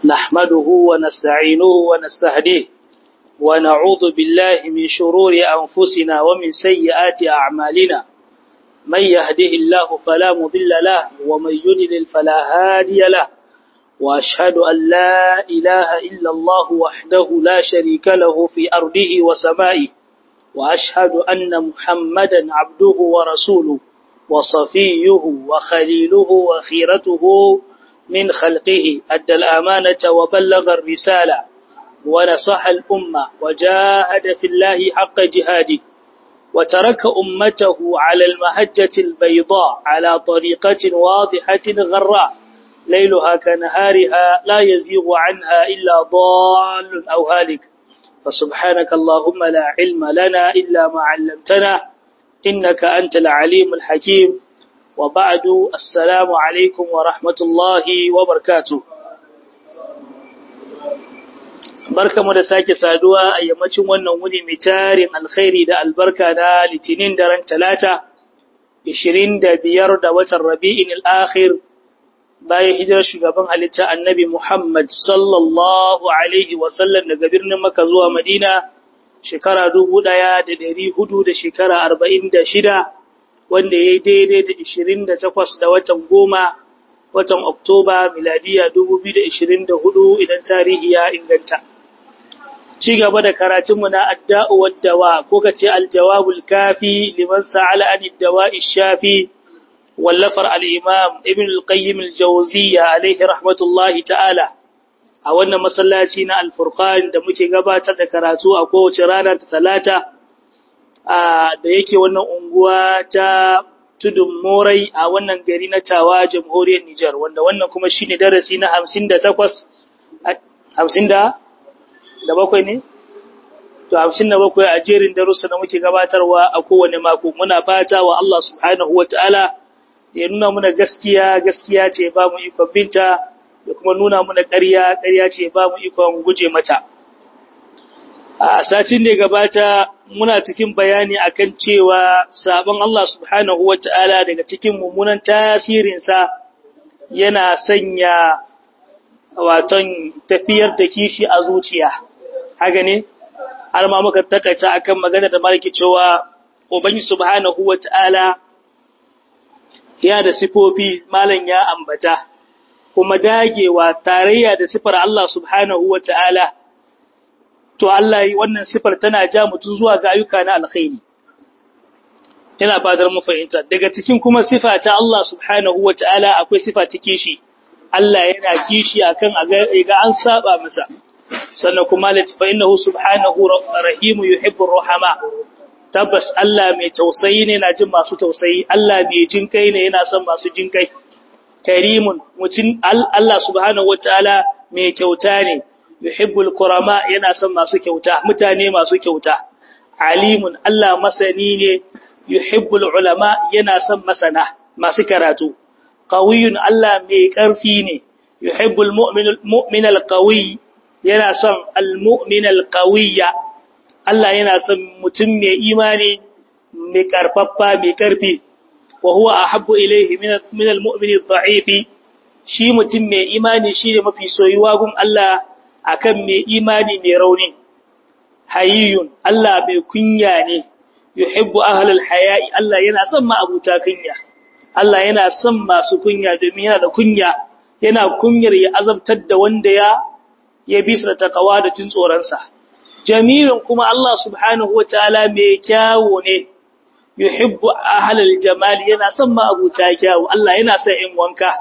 نحمده ونستعينه ونستهديه ونعوذ بالله من شرور أنفسنا ومن سيئات أعمالنا من يهده الله فلا مضل له ومن يضلل فلا هادي له وأشهد أن لا إله إلا الله وحده لا شريك له في أرضه وسمائه وأشهد أن محمدا عبده ورسوله وصفيه وخليله وخيرته من خلقه أدى الأمانة وبلغ الرسالة ونصح الأمة وجاهد في الله حق جهاده وترك أمته على المهجة البيضاء على طريقة واضحة غراء ليلها كنهارها لا يزيغ عنها إلا ضال أو هالك فسبحانك اللهم لا علم لنا إلا ما علمتنا إنك أنت العليم الحكيم وبعد السلام عليكم ورحمة الله وبركاته barka mu da sake saduwa a yammacin wannan wuni mai tarin alkhairi da albarka na litinin daren talata 25 da watan rabi'in al'akhir bayan hijirar shugaban halitta annabi Muhammad sallallahu alaihi wasallam daga birnin Makka zuwa Madina shekara dubu ɗaya da ɗari hudu da shekara arba'in da shida wanda ya yi daidai da ishirin da takwas da watan goma watan Oktoba miladiya dubu biyu da ishirin da hudu idan tarihi ya inganta. Ci gaba da karatunmu na adda'u waddawa ko ka ce aljawabul kafi liman sa'ala an dawa shafi wallafar al'imam Ibn al-Qayyim al-Jawziyya alaihi rahmatullahi ta'ala. a wannan masallaci na alfurqan da muke gabatar da karatu a kowace rana ta talata da yake wannan unguwa ta tudun morai a wannan gari na tawa jamhuriyar Nijar wanda wannan kuma shine darasi na 58 50 da da bakwai ne to 57 a jerin darussa da muke gabatarwa a kowane mako muna fata wa Allah subhanahu wataala ya nuna muna gaskiya gaskiya ce ba mu ikon binta da kuma nuna muna ƙarya ƙarya ce ba mu ikon guje mata a satin da gabata muna cikin bayani akan cewa sabon Allah subhanahu wata'ala daga cikin mummunan tasirinsa yana sanya waton tafiyar da kishi a zuciya haka ne har ma muka takaita akan magana da malaki cewa ubangi subhanahu wata'ala ya da sifofi malam ya ambata kuma dagewa tarayya da sifar Allah subhanahu wa ta'ala, to Allah yi wannan sifar tana ja mutum zuwa ga ayyuka na alkhairi. Yana fadar mu fahimta, daga cikin kuma sifa ta Allah subhanahu wa ta'ala akwai sifa ta kishi, Allah yana kishi akan ga an saba masa, sannan kuma latifa innahu subhanahu rahimu yuhibbur rahama. Tabbas Allah mai tausayi ne na jin masu tausayi, Allah mai jin kai ne yana son masu jin kai. karimun mutum Allah subhanahu wataala mai kyauta ne yuhibbul kurama yana son masu kyauta mutane masu kyauta alimun Allah masani ne yuhibbul ulama yana son masana masu karatu qawiyun Allah mai karfi ne yuhibbul mu'min alqawi yana son almu'min alqawiyya Allah yana son mutum mai imani mai karfaffa mai karfi وهو أحب إليه من من المؤمن الضعيف shi mutum mai imani shi ne mafi soyuwa gun Allah akan mai imani mai rauni hayyun Allah mai kunya ne yuhibbu ahlul haya'i Allah yana son ma abuta kunya Allah yana son masu kunya domin yana da kunya yana kunyar ya azabtar da wanda ya ya bisa da takawa da jin tsoron sa jamilun kuma Allah subhanahu wataala mai kyawo ne yuhibbu ahlal jamal yana son ma abuta kyawu Allah yana son in wanka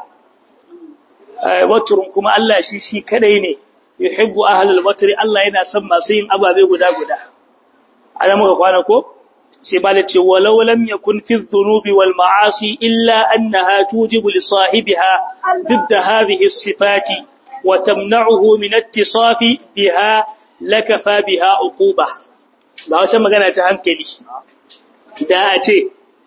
watrun kuma Allah shi shi kadai ne yuhibbu ahlal watri Allah yana son masu yin ababe guda guda ana muka kwana ko sai ba da ce walau lam yakun fi dhunubi wal ma'asi illa annaha tujibu li sahibiha ضد هذه الصفات وتمنعه من اتصاف بها لكفى بها عقوبة ba wata magana ta hankali da a ce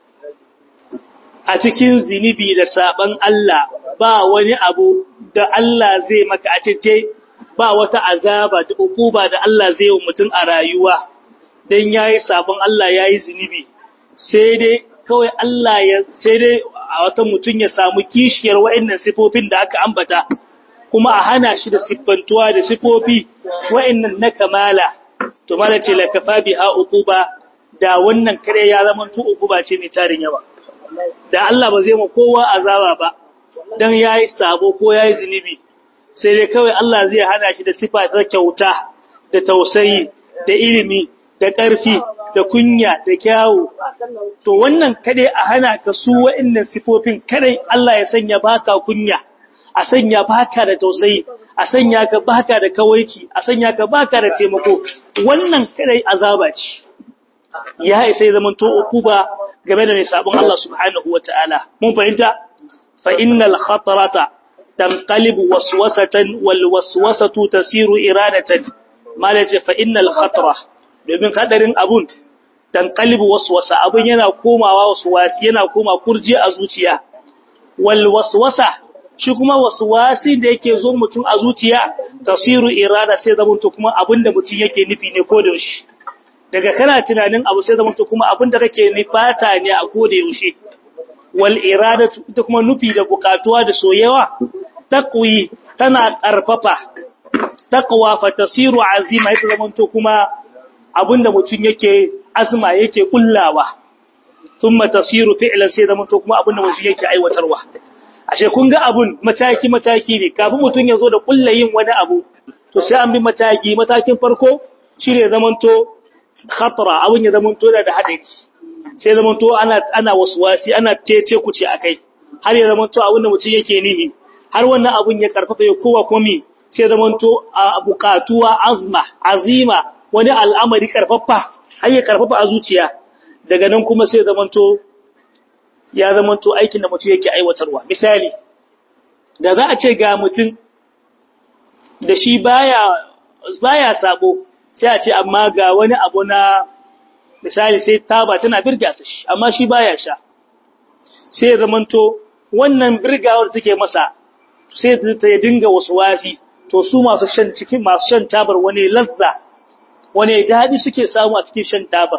a cikin zinibi da saban Allah ba wani abu da Allah zai maka a ce ba wata azaba da ukuba da Allah zai yi mutum a rayuwa don yayi sabon Allah yayi zinibi sai dai kawai Allah ya sai dai a wata mutum ya samu kishiyar wa'annan sifofin da aka ambata kuma a hana shi da siffantuwa da sifofi wa'annan na kamala to mala ce la kafa biha uquba da wannan kare ya zama tu uquba ce mai tarin yawa da Allah ba zai mu kowa azaba ba dan yayi sabo ko yayi zinubi sai dai kawai Allah zai hana shi da sifa ta kyauta da tausayi da ilimi da ƙarfi da kunya da kyawu to wannan kadai a hana ka su wa'annan sifofin kadai Allah ya sanya baka kunya a sanya baka da tausayi a sanya ka baka da kawaici a sanya ka baka da taimako wannan kadai azaba ce ya isa zaman to ukuba game da mai sabon Allah subhanahu wataala mun fahimta fa innal khatarata tanqalibu waswasatan wal waswasatu tasiru iradatan malace fa innal khatara domin hadarin abun tanqalibu waswasa abun yana komawa waswasi yana koma kurji a zuciya wal waswasa shi kuma waswasi da yake zo mutum a zuciya tasiru irada sai zaman to kuma abinda mutum yake nufi ne ko da yaushe daga kana tunanin abu sai zaman to kuma abinda kake nufata ne a ko da yaushe wal iradatu ita kuma nufi da bukatuwa da soyewa taqwi tana karfafa taqwa fa tasiru azima ita zaman to kuma abinda mutum yake azma yake kullawa thumma tasiru fi'lan sai zaman to kuma abinda mutum yake aiwatarwa ashe kun ga abun mataki mataki ne kafin mutum ya zo da kullayin wani abu to sai an bi mataki matakin farko shine zaman to khatara abun ya zaman to da hadari sai zaman to ana ana waswasi ana tece kuce akai har ya zaman to abin da mutum yake nihi har wannan abun ya karfafa ya kowa komi sai zaman to bukatuwa azma azima wani al'amari karfafa har ya karfafa a zuciya daga nan kuma sai zaman to ya zaman to aikin da mutum yake aiwatarwa misali da za a ce ga mutum da shi baya baya sabo sai a ce amma ga wani abu na misali sai taba tana birga sa shi amma shi baya sha sai ya zamanto wannan birgawar take masa sai ta ya dinga wasu wasi to su masu shan cikin masu shan tabar wani lazza wani dadi suke samu a cikin shan tabar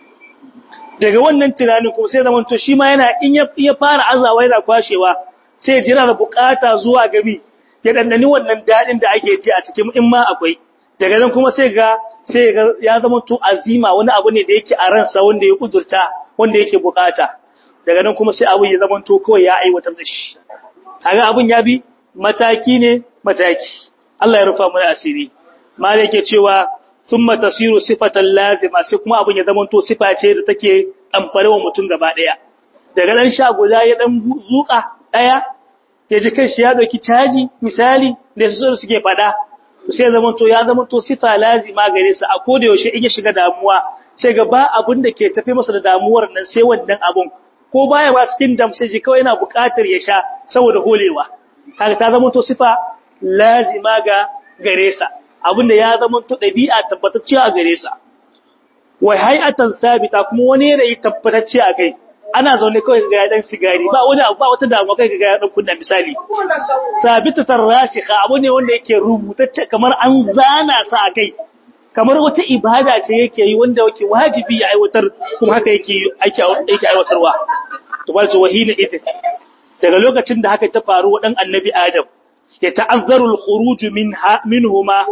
daga wannan tunanin kuma sai zamanto shi ma yana in ya fara azawa yana kwashewa sai jira da bukata zuwa gami ya dandani wannan dadin da ake ji a cikin in ma akwai daga nan kuma sai ga sai ya zama to azima wani abu ne da yake a ransa wanda ya kudurta wanda yake bukata daga nan kuma sai abu ya zama to kawai ya aiwatar da shi kaga abun ya bi mataki ne mataki Allah ya rufa mana asiri mal yake cewa thumma tasiru sifatan lazima sai kuma abun ya zama to sifa ce da take amfare wa mutum gaba daya daga dan sha guda ya dan zuka daya ya ji kanshi ya dauki caji misali da su suke fada sai zama to ya zama to sifa lazima gare sa a koda yaushe in ya shiga damuwa sai ga ba abun da ke tafi masa da damuwar nan sai wannan abun ko baya ba cikin dam sai ji kawai yana buƙatar ya sha saboda holewa kaga ta zama to sifa lazima ga gare sa abinda ya zama to dabi'a tabbatacciya a gare sa wai hay'atan sabita kuma wani yanayi tabbatacce a kai ana zaune kawai ga ya dan sigari ba wani abu ba wata damuwa kai ga ya dan kunna misali sabitatar rasikha abu ne wanda yake rubutacce kamar an zana sa a kai kamar wata ibada ce yake yi wanda yake wajibi ya aiwatar kuma haka yake yake aiwatarwa to balce wahina ita daga lokacin da haka ta faru wa dan annabi adam ya ta'azzaru al-khuruj minha minhuma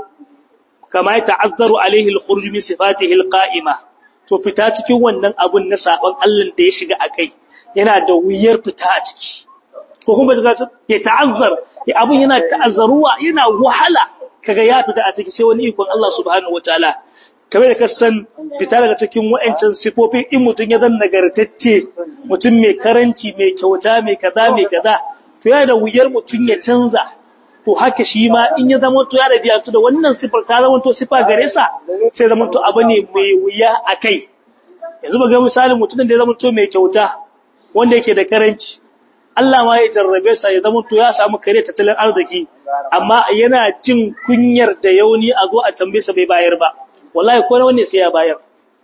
kama ya ta'azzaru alaihi al-khuruj min sifatihi al-qa'ima to fita cikin wannan abun na saban Allah da ya shiga akai yana da wuyar fita a ciki ko kuma shiga ya ta'azzar ya abun yana ta'azzaruwa yana wahala kaga ya fita a ciki sai wani ikon Allah subhanahu wataala kamar da kasan fita daga cikin wa'ancan sifofin in mutun ya zan nagartacce mutun mai karanci mai kyauta mai kaza mai kaza to yana da wuyar mutun ya canza to haka shi ma in ya zama to ya da biyantu da wannan sifar ta zama to sifa gare sa sai zama to abu ne mai wuya akai yanzu ba ga misalin mutumin da ya zama to mai kyauta wanda yake da karanci Allah ma ya jarrabe sa ya zama to ya samu kare tattalin arziki amma yana jin kunyar da yauni a zo a tambaye sa bai bayar ba wallahi ko wanda sai ya bayar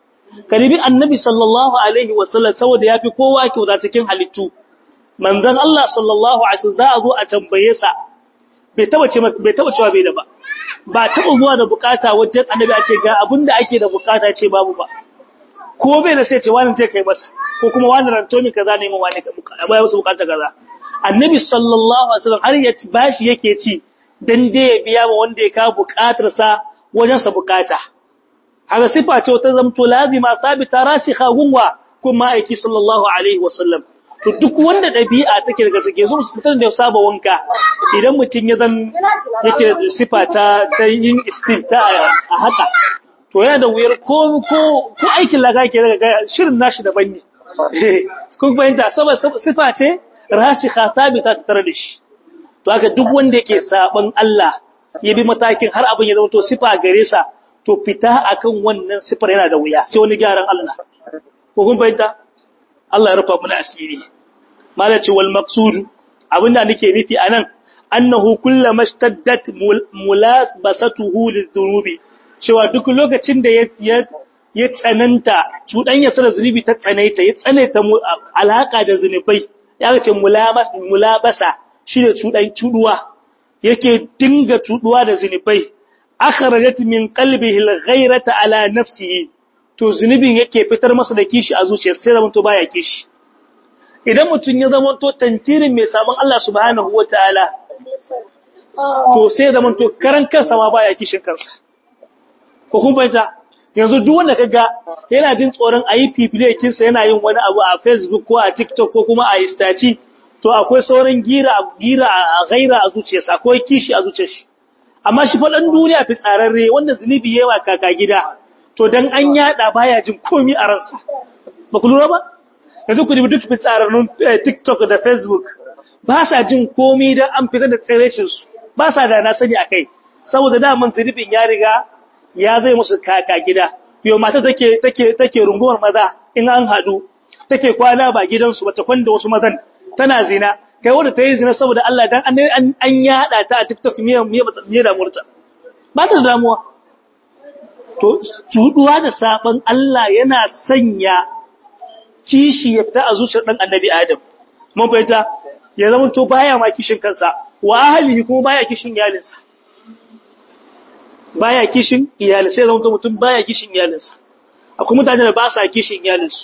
karibi annabi sallallahu alaihi wasallam saboda yafi kowa kyauta cikin halittu manzon Allah sallallahu alaihi wasallam za a zo a tambaye sa bai taba ce bai taba cewa bai da ba ba taba zuwa da bukata wajen annabi a ce ga abinda ake da bukata ce babu ba ko bai da sai ce wani zai kai masa ko kuma wani ranto mi kaza ne mu wani ka baya musu bukata kaza annabi sallallahu alaihi wasallam har ya bashi yake ci dan dai ya biya ma wanda ya kawo bukatarsa wajen sa bukata haka sifa ce ta zamto lazima sabita rasikha gunwa kuma aiki sallallahu alaihi wasallam to duk wanda dabi'a take daga take zo mutum da ya saba wanka idan mutum ya zan yake da sifa ta ta yin istilta a haka to yana da wuyar ko ko ko aikin laga ke daga shirin nashi daban ne kun fahimta saboda sifa ce rasikha sabita ta tare da shi to haka duk wanda yake saban Allah ya bi matakin har abin ya zama to sifa gare sa to fita akan wannan sifar yana da wuya sai wani gyaran Allah ko kun fahimta Allah ya rufa mu asiri malaci wal maqsud abinda nake nufi anan annahu kullama shtaddat mulabasatuhu lidhunubi cewa duk lokacin da ya ya tsananta cuɗanya sa da zunubi ta tsanaita ya tsanaita alaka da zunubai ya ce mulabasa shi ne cuɗan cuɗuwa yake dinga cuɗuwa da zunubai akhrajat min qalbihi al-ghayrata ala nafsihi to zunubin yake fitar masa da kishi a zuciyarsa sai zaman to baya kishi idan mutun ya zama to tantirin mai sabon Allah subhanahu wataala to sai zaman to karan kansa ma baya kishin kansa ko kun bayyana yanzu duk wanda kaga yana jin tsoron ayi fifilekin sa yana yin wani abu a Facebook ko a TikTok ko kuma a Instagram to akwai sauran gira gira a ghaira a zuciyarsa akwai kishi a zuciyarsa amma shi faɗan duniya fi tsararre wanda zunubi yawa kaka gida to dan an yada baya jin komi a ransa ba ku lura ba yanzu ku dubi duk fi tsararrun TikTok da Facebook ba sa jin komi dan an fitar da tsirecin su ba sa da na sani akai saboda da man zunubin ya riga ya zai musu kaka gida yo mata take take take rungumar maza in an hadu take kwana ba gidansu bata kwanda wasu mazan tana zina kai wanda ta yi zina saboda Allah dan an yada ta a TikTok miye miye miye da murta ba ta damuwa to cuduwa da saban Allah yana sanya kishi ya fita a zuciyar dan annabi Adam mun fahimta ya zama to baya ma kishin kansa wa ahlihi kuma baya kishin iyalinsa baya kishin iyalinsa sai zama to mutum baya kishin iyalinsa akwai mutane da ba sa kishin iyalinsu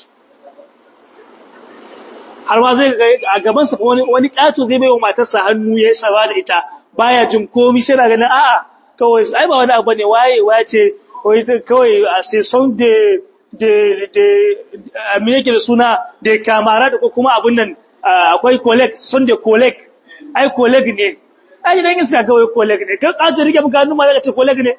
har ma zai ga a gaban sa wani wani kato zai baiwa matarsa hannu ya sawa da ita baya jin komai sai na ganin a'a kawai ai ba wani abu ne waye wace wai kawai a sai son de de de me yake da suna de kamara da ko kuma abun nan akwai collect son de collect ai collect ne ai dan iska kawai collect ne kan kato rike muka hannu ma zaka ce collect ne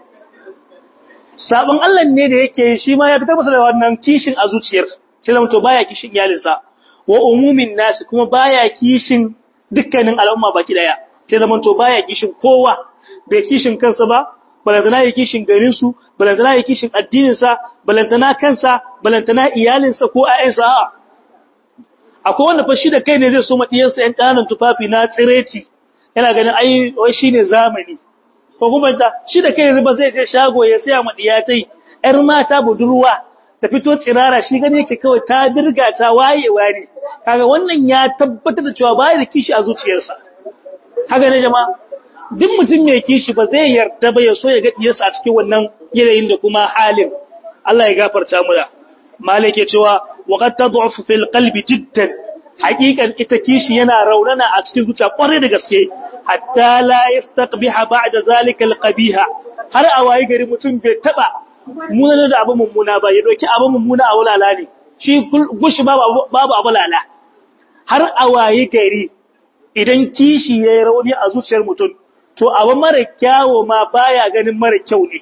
sabon Allah ne da yake shi ma ya fitar masa da wannan kishin a zuciyar sai zama to baya kishin iyalinsa wa umumin nasi kuma baya kishin dukkanin al'umma baki daya sai zaman to baya kishin kowa bai kishin kansa ba balantana ya kishin garin su balantana ya kishin addinin sa balantana kansa balantana iyalin sa ko ayyansa a'a akwai wanda fa shi da kai ne zai so madiyan sa yan kananan tufafi na tsireci yana ganin ai wai shine zamani ko kuma ta shi da kai ne ba zai je shago ya saya madiyatai yar mata budurwa ta fito tsirara shi gani yake kawai ta dirga ta wayewa ne kaga wannan ya tabbatar da cewa baya da kishi a zuciyarsa haka ne jama'a duk mutum mai kishi ba zai yarda ba ya so ya ga diyarsa a cikin wannan yanayin da kuma halin Allah ya gafarta mu da malike cewa wa qad tad'ufu fil qalbi jiddan haqiqan ita kishi yana raunana a cikin zuciya kwarai da gaske hatta la yastaqbiha ba'da zalika al qabiha har a wayi gari mutum bai taba mummuna da abu mummuna ba ya doki abu mummuna a wulala ne shi gushi babu abu lala har a waye gari idan kishi ya yi rauni a zuciyar mutum to abu mara kyawo ma baya ganin mara kyau ne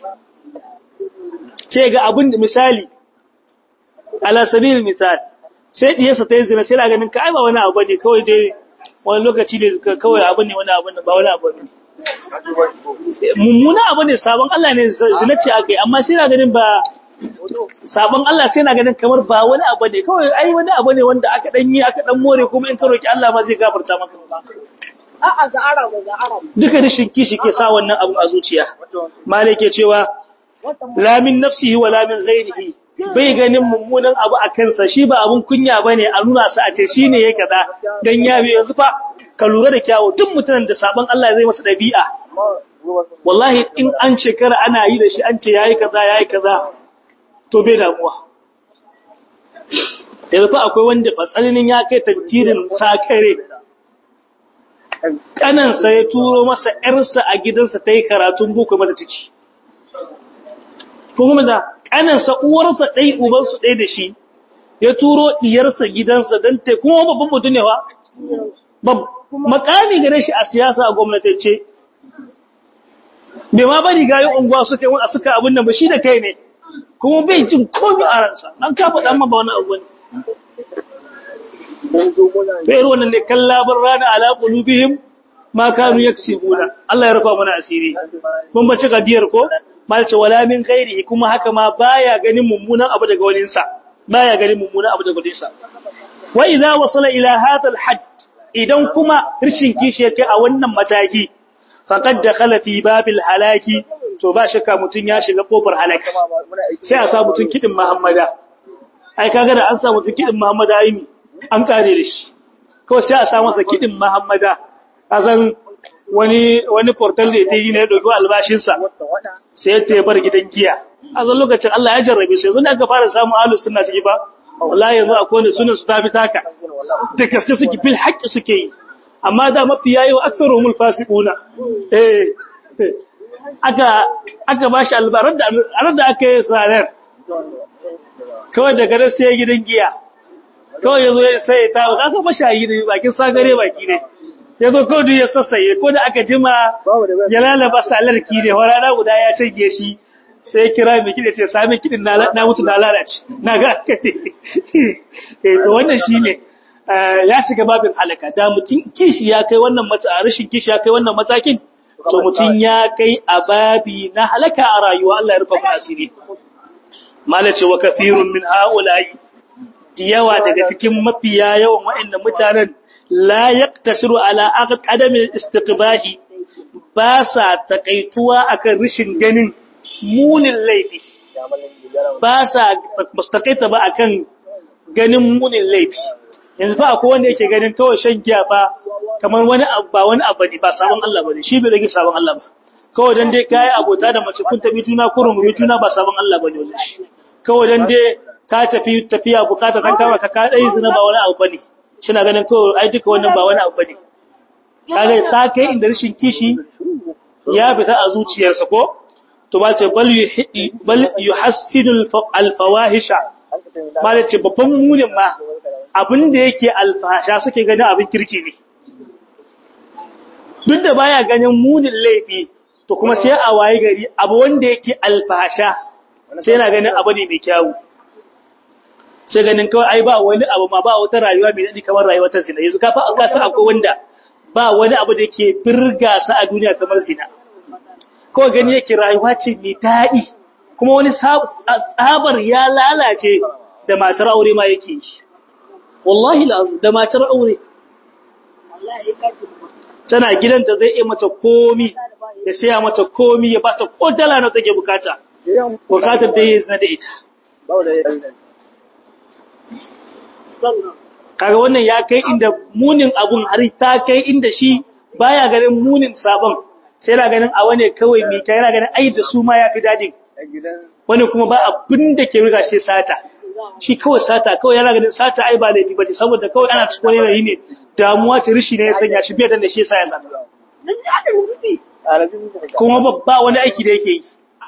sai ga abin da misali ala sabil misal sai diyarsa ta yi zina sai ganin ka ai ba wani abu ne kawai dai wani lokaci ne kawai abu ne wani abu ne ba wani abu ne mummuna abu ne sabon Allah ne zina ce aka yi amma sai na ganin ba sabon Allah sai na ganin kamar ba wani abu ne kawai ai wani abu ne wanda aka dan yi aka dan more kuma in ka roki Allah ma zai gafarta maka a'a ga arabu ga arabu duka rishin kishi ke sa wannan abu a zuciya malai ke cewa la min nafsihi wa la min ghairihi bai ganin mummunan abu a kansa shi ba abun kunya bane a nuna sa a ce shine yake kaza dan ya bi yanzu fa ka lura da kyawu duk mutumin da sabon Allah zai masa dabi'a wallahi in an shekara ana yi da shi an ce yayi kaza yayi kaza to bai damuwa yanzu fa akwai wanda fa tsananin ya kai tantirin sakare kanansa ya turo masa ‘yarsa a gidansa ta yi karatun boko mata ciki. Kuma da kanansa uwarsa ɗai ubansu ɗai da shi, ya turo ɗiyarsa gidansa don ta kuma babban mutum ne wa? Makami gare shi a siyasa a gwamnatacce. Bai ma bari gayi unguwa suka yi suka abin nan ba shi da kai ne, kuma bai jin komi a ransa, an kafa ɗan ma ba wani abu ne. to irin wannan ne kallabar rana ala qulubihim ma kanu yaksibuna Allah ya rufa mana asiri mun bace gadiyar ko mal ce wala min ghairihi kuma haka ma baya ganin mummunan abu daga wani sa baya ganin mummunan abu daga wani sa wa idza wasala ila hadha al hadd idan kuma rishin kishi yake a wannan mataki faqad dakhala fi babil halaki to ba shakka mutun ya shiga kofar halaka sai a sa mutun kidin muhammada ai kaga da an sa mutun kidin muhammada yi an kare da shi kawai sai a sa masa kidin Muhammada kasan wani wani portal da ya yi ne ya dauki albashinsa sai ya bar gidan giya a zan lokacin Allah ya jarrabe su yanzu da aka fara samun ahlus sunna ciki ba wallahi yanzu akwai wanda sunan su tafi taka da gaske suke bil haqqi suke yi amma da mafi yayi wa aktsaruhumul fasiquna eh aka aka bashi albarar da da aka yi sanar kawai daga nan sai gidan giya kawai ya zo ya sai ta ba kasa mashayi ne bakin sagare baki ne ya zo kawai duk ya sassaye ko da aka jima ya lalaba salarki ne wa rana guda ya canje shi sai kira mai kiɗa ce sami kiɗin na mutu na lalace na ga aka ne to wannan shi ne ya shiga babin halaka da mutum kishi ya kai wannan mata rashin kishi ya kai wannan matakin to mutum ya kai a babi na halaka a rayuwa Allah ya rufa mu asiri malace wa kathirun min ha'ula'i yawa daga cikin mafiya yawan waɗannan mutanen la yaqtasiru ala aqdami istiqbahi ba sa takaituwa akan rishin ganin munin laifi ba sa mustaqaita ba akan ganin munin laifi yanzu fa akwai wanda yake ganin kawai shan giya ba kamar wani abu ba wani abu ne ba sabon Allah bane shi bai rage sabon Allah ba kawai dan dai kai abota da mace kun tabi juna kurun juna ba sabon Allah bane wajen shi kawai dan dai ka tafi tafiya bukata kan kama ka ka dai zina ba wani abu bane na ganin ko ai duka wannan ba wani abu bane kaga ta kai inda rashin kishi ya fita a zuciyarsa ko to ba ce bal yuhidi bal yuhassinu al fawahisha ba ce babban munin ma abin da yake alfasha suke ganin abin kirki ne duk da baya ganin munin laifi to kuma sai a waye gari abu wanda yake alfasha sai yana ganin abu ne mai kyawu sai ganin kawai ai ba wani abu ma ba wata rayuwa mai daɗi kamar rayuwar ta zina yanzu kafa an kasa akwai wanda ba wani abu da yake birga sa a duniya kamar zina kawai gani yake rayuwa ce mai daɗi kuma wani tsabar ya lalace da matar aure ma yake yi wallahi lazim da matar aure tana gidanta zai iya mata komi ya saya mata komi ya bata ko dala na take bukata bukatar da ya zina da ita kaga wannan ya kai inda munin abun har ta kai inda shi baya ganin munin sabon sai yana ganin a wane kawai mai kai yana ganin ai da su ma yafi dadin wani kuma ba abin da ke riga shi sata shi kawai sata kawai yana ganin sata ai ba laifi bane saboda kawai ana cikin wani yanayi ne damuwa ce rishi ne ya sanya shi bai da shi yasa ya sata kuma ba wani aiki da yake yi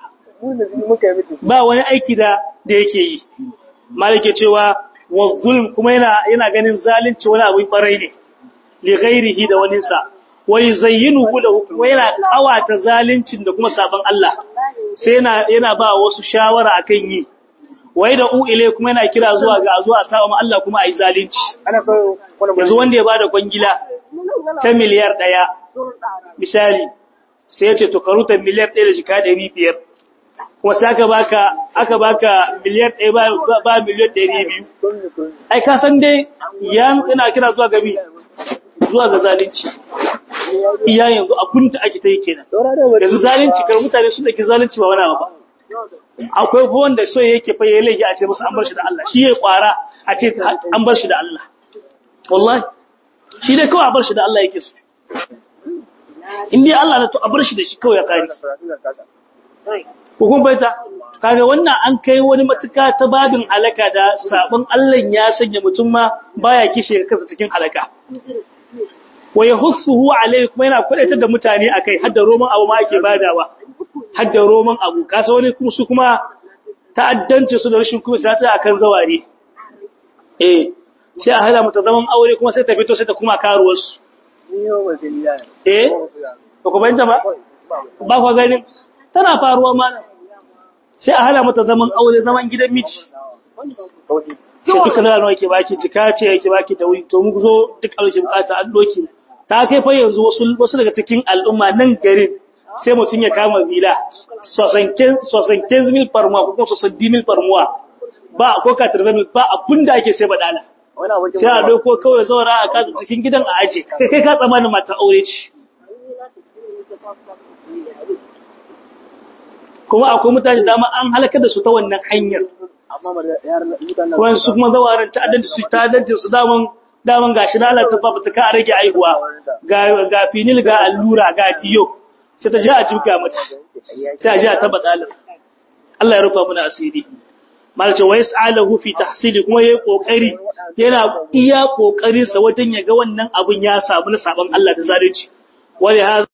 ba wani aiki da da yake yi malike cewa wa zulm kuma yana yana ganin zalunci wani abu barai ne li ghairihi da wani sa wa yuzayyinuhu lahu kuma yana kawata zaluncin da kuma saban Allah sai yana yana ba wasu shawara akan yi wai da u ile kuma yana kira zuwa ga zuwa sa'a ma Allah kuma ayi zalunci yanzu wanda ya bada kwangila ta miliyar daya misali sai ya ce to karuta miliyar 1 da jika 500 kuma sai aka baka aka baka miliyan 1 ba ba miliyan 200 ai ka san dai yan ina kira zuwa gabi zuwa ga zalunci iya yanzu abun da ake ta yi kenan yanzu zalunci kar mutane su dake zalunci ba wani abu ba akwai ko wanda so yake fa yayi laifi a ce musu an bar shi da Allah shi yayi kwara a ce an bar shi da Allah wallahi shi dai kawai a bar shi da Allah yake so in dai Allah na to a bar shi da shi kawai ya kare hukun baita kaga wannan an kai wani matuka ta babin alaka da sabon Allah ya sanya mutum ma baya kishe kansa cikin alaka wa yahussuhu alayhi kuma yana kudaitar da mutane akai hadda roman abu ma ake badawa hadda roman abu kasa wani kuma su kuma ta'addanci su da rashin kuma sai ta akan zaware eh sai a hada mata zaman aure kuma sai ta fito sai ta kuma karuwar su eh ba ku bayyana ba ba ku ganin tana faruwa ma sai a hada mata zaman aure zaman gidan miji sai duka da nawa yake baki jika ce yake baki da wuri to mu zo duk alƙi bukata an doki ta kai fa yanzu wasu wasu daga cikin al'umma nan garin sai mutum ya kama vila sosanken mil farmuwa ko kuma sosanti mil farmuwa ba ko katar mil ba abin da ake sai badala sai a doko kawai zaura a kasa cikin gidan a aje kai kai ka tsamanin mata aure ce kuma akwai mutane dama an halakar da su ta wannan hanyar kuma su kuma zawarin ta'addanci su ta'addanci su daman daman gashi na Allah ta fa ta ka rage aihuwa ga ga finil ga allura ga tiyo sai ta ji a jibga mata sai a ji a taba dalil Allah ya rufa mana asiri malace wa yas'aluhu fi tahsili kuma yayi kokari yana iya kokarin sa wajen ya ga wannan abun ya samu na sabon Allah da zalunci wali hadha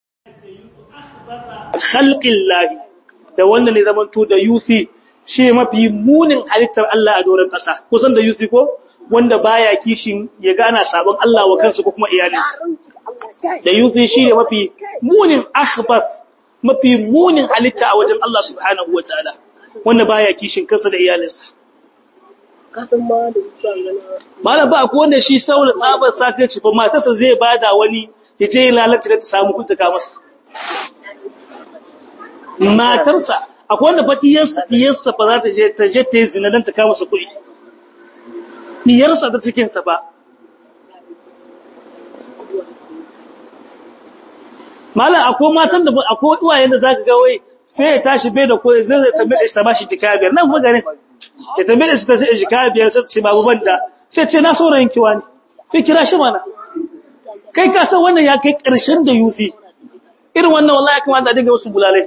khalqillahi da wannan ne zaman to da yusi shi mafi munin halittar Allah a doron ƙasa kusan da yusi ko wanda baya kishin ya gana sabon Allah wa kansa ko kuma iyalinsa da yusi shi ne mafi munin akhbas mafi munin halitta a wajen Allah subhanahu wa ta'ala wanda baya kishin kansa da iyalinsa kasan ma da zuwa gana malam ba ko wanda shi saboda tsabar sakarci ba matarsa zai bada wani ya je ya lalace da ta samu kuntuka masa matarsa akwai wanda fa diyarsa diyarsa fa za ta je ta je ta yi zina dan ta kama masa kuɗi diyarsa ta cikin sa ba malam akwai matan da akwai uwayen da zaka ga wai sai ya tashi bai da koyi zai zai tambaye shi ta bashi jika biyar nan kuma garin ya tambaye shi ta sai jika biyar sai ce babu banda sai ce na saurayin kiwa ne kai kira shi mana kai ka san wannan ya kai karshen da yufi irin wannan wallahi ya kamata a dinga wasu bulalai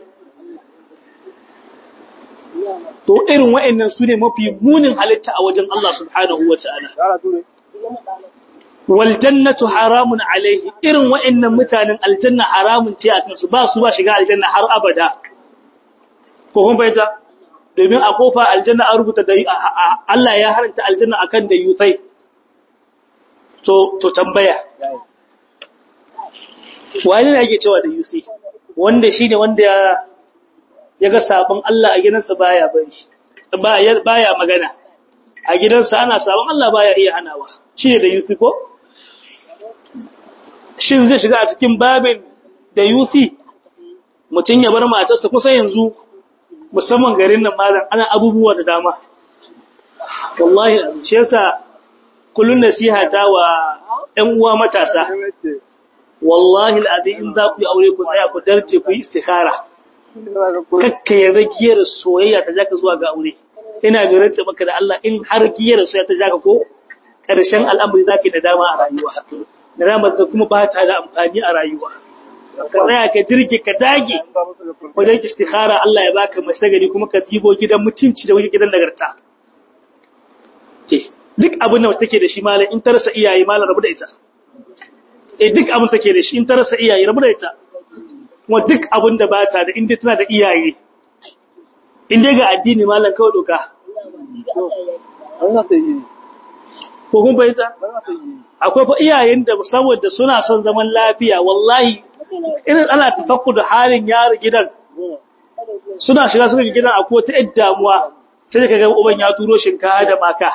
to irin wa'annan su ne mafi munin halitta a wajen Allah subhanahu wa ta'ala wal jannatu haramun alaihi irin wa'annan mutanen aljanna haramun ce a kansu ba su ba shiga aljanna har abada ko kun bayyana domin a kofa aljanna an rubuta da Allah ya haranta aljanna akan da yusai to to tambaya wani ne yake cewa da yusi wanda shine wanda ya ya ga sabon Allah a gidansa baya bari baya magana a gidansa ana sabon Allah baya iya hanawa shi ne da yusi ko shin zai shiga a cikin babin da yusi mutum ya bar matarsa kusa yanzu musamman garin nan malam ana abubuwa da dama wallahi shi yasa kullun nasiha ta wa ƴan uwa matasa wallahi al'azim in za ku yi aure ku tsaya ku darje ku yi istikhara kakka ya giyar soyayya ta jaka zuwa ga aure ina da rantsa maka da Allah in har giyar soyayya ta jaka ko ƙarshen al'amari zaki da dama a rayuwa da dama da kuma ba ta da amfani a rayuwa ka tsaya ka jirge ka dage wajen istikhara Allah ya baka mace gari kuma ka dibo gidan mutunci da gidan nagarta duk abin da take da shi malam in ta rasa iyaye malam rabu da ita eh duk abin take da shi in ta rasa iyaye rabu da ita kuma duk abin da bata da inda tana da iyaye inda ga addini malam kawai doka ko kun bayyana akwai fa iyayen da saboda suna son zaman lafiya wallahi irin ana tafakku da halin yaro gidan suna shiga suka gidan akwai ta yadda damuwa sai ka ga uban ya turo shinkafa da maka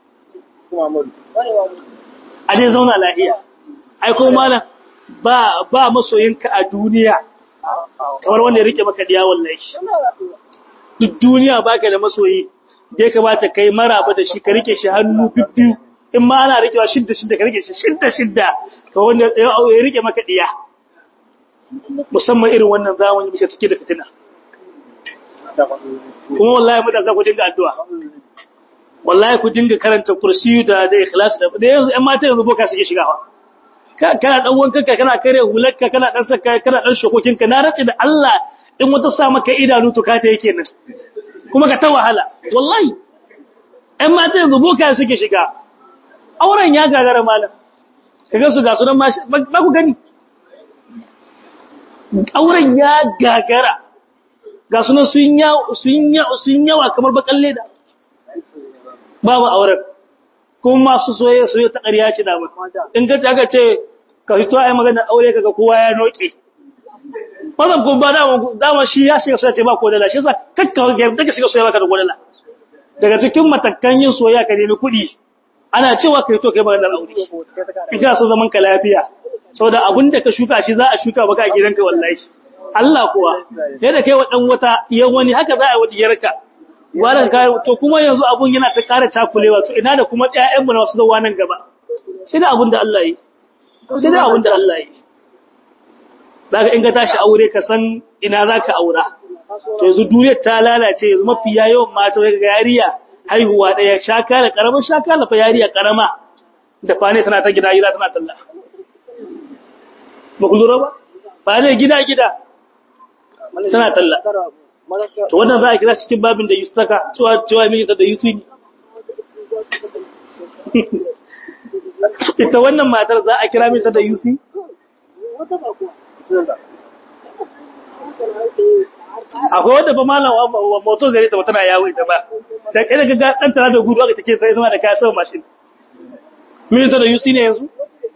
a dai zauna lafiya ai ko malam ba ba masoyinka a duniya kamar wanda ya rike maka diya wallahi duk duniya baka da masoyi da ya kamata kai maraba da shi ka rike shi hannu bibbiyu in ma ana rikewa shidda shidda ka rike shi shidda shidda ka wanda ya rike maka diya musamman irin wannan zamani muke cike da fitina kuma wallahi mutane za ku dinga addu'a wallahi ku dinga karanta kursiyu da da ikhlas da da yanzu ƴan mata yanzu boka suke shigawa kana dan wankanka kana kare hularka kana dan saka kana dan shokokinka na race da Allah in wata sa maka idanu to ka ta yake nan kuma ka ta wahala wallahi ƴan mata yanzu boka suke shiga auren ya gagara malam kaga su ga sunan ma ba ku gani auren ya gagara ga sunan sun yawa sun yawa sun yawa kamar bakan leda babu auren kuma masu soyayya soyayya ta ƙarya ce da in ga aka ce ka fito ai magana aure kaga kowa ya noke wannan kun ba dama dama shi ya shiga soyayya ce ba ko dala shi yasa kakka ga daga shiga soyayya baka da kodala daga cikin matakan yin soyayya ka nemi kuɗi ana cewa kai to kai maganar aure in kana so zaman ka lafiya saboda abin da ka shuka shi za a shuka baka a gidanka wallahi Allah kuwa yadda kai wa dan wata yan wani haka za a yi wa diyarka gwaran kai to kuma yanzu abun yana ta ƙara takulewa to ina da kuma ƴaƴan mu na wasu zuwa nan gaba sai da abin da Allah yi sai da abin da Allah yi daga in ka tashi aure ka san ina zaka aura to yanzu duniyar ta lalace yanzu mafi yawan mata ga yariya haihuwa daya shaka da karamin shaka da fa yariya karama da fane tana ta gida gida tana talla ba ku lura ba fane gida gida tana talla to wannan za a kira cikin babin da yustaka cewa cewa miji ta da yusu ne ita wannan matar za a kira miji ta da yusi akwai wadda ba malam wa moto gare ta tana yawo ita ba da kai da ga dan tana da gudu aka take sai zama da kaya sama mashin min ta da yusi ne yanzu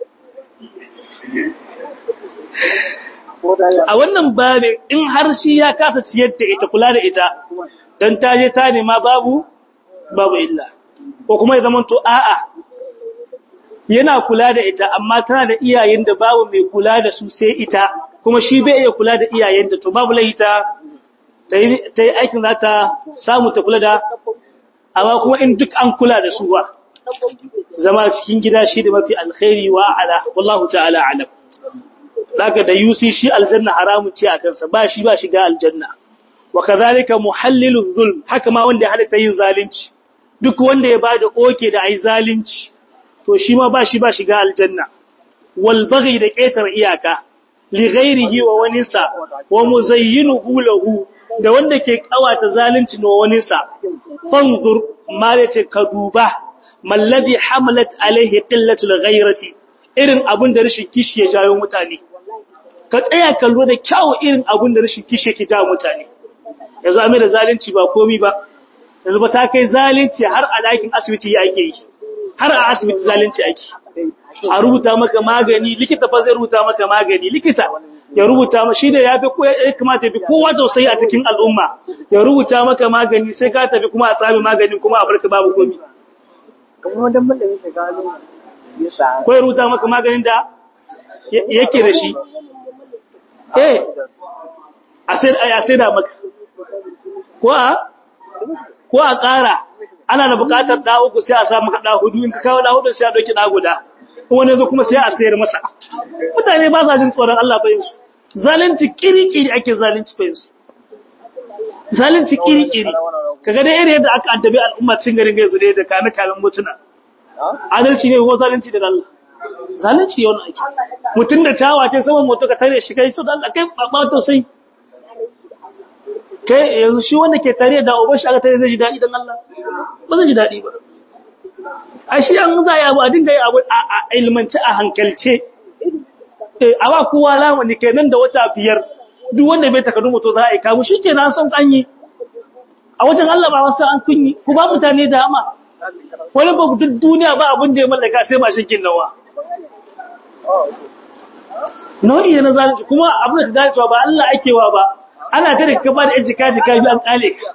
a wannan babin in har shi ya kasa ciyar da ita kula da ita dan ta je ta nema babu babu illa ko kuma ya zama to a'a yana kula da ita amma tana da iyayen da babu mai kula da su sai ita kuma shi bai iya kula da iyayenta to babu lahita ta yi aikin za ta samu ta kula da amma kuma in duk an kula da su ba zama cikin gida shi da mafi alkhairi wa ala wallahu ta'ala alam daga da yusi shi aljanna haramun ce a kansa ba shi ba shiga aljanna wa kadhalika muhallilu zulm haka ma wanda ya halatta yin zalunci duk wanda ya bada oke da ai zalunci to shi ma ba shi ba shiga aljanna wal baghi da ketar iyaka li ghairihi wa waninsa wa muzayyinuhu lahu da wanda ke kawata zalunci na waninsa fanzur ma yace ka duba mallazi hamalat alaihi qillatul ghairati irin abun da rashin kishi ya jawo mutane ka tsaya kallo da kyawu irin abun da rashin kishi ke jawo mutane yanzu amai da zalunci ba komi ba yanzu ba ta kai zalunci har a dakin asibiti yake yi har a asibiti zalunci ake a rubuta maka magani likita fa zai rubuta maka magani likita ya rubuta ma shi da ya fi ya kamata ya fi kowa tausayi a cikin al'umma ya rubuta maka magani sai ka tafi kuma a tsami maganin kuma a barka babu komi ko ya rubuta maka maganin da yake da shi eh a sai da maka ko a ko a ƙara ana da buƙatar da uku sai a sa maka da hudu in ka kawo da hudu sai a dauki da guda wani zo kuma sai a sayar masa mutane ba sa jin tsoron Allah fa yansu zalunci kiri-kiri ake zalunci fa yansu zalunci kiri-kiri kaga da irin yadda aka addabi al'umma cin garin ga yanzu da kana kamin mutuna adalci ne ko zalunci da Allah zalunci yau ake mutun da tawa ta saman moto ka tare shi kai so da Allah kai ba to sai kai yanzu shi wanda ke tare da uban shi aka tare zai ji dadi dan Allah ba zai ji dadi ba a shi an za ya abu a dinga yi abu a ilmanci a hankalce a ba kowa lamani kenan da wata biyar duk wanda bai takardu mutu za a yi kamu shi ke na son an yi a wajen Allah ba wasu an kunyi ku ba mutane da ama wani ba duk duniya ba abin da ya mallaka sai mashin kin nawa nau'i ne na zalunci kuma abin da ka gane cewa ba Allah ake wa ba ana ta da ka ba da yan jika jika biyu an kale ka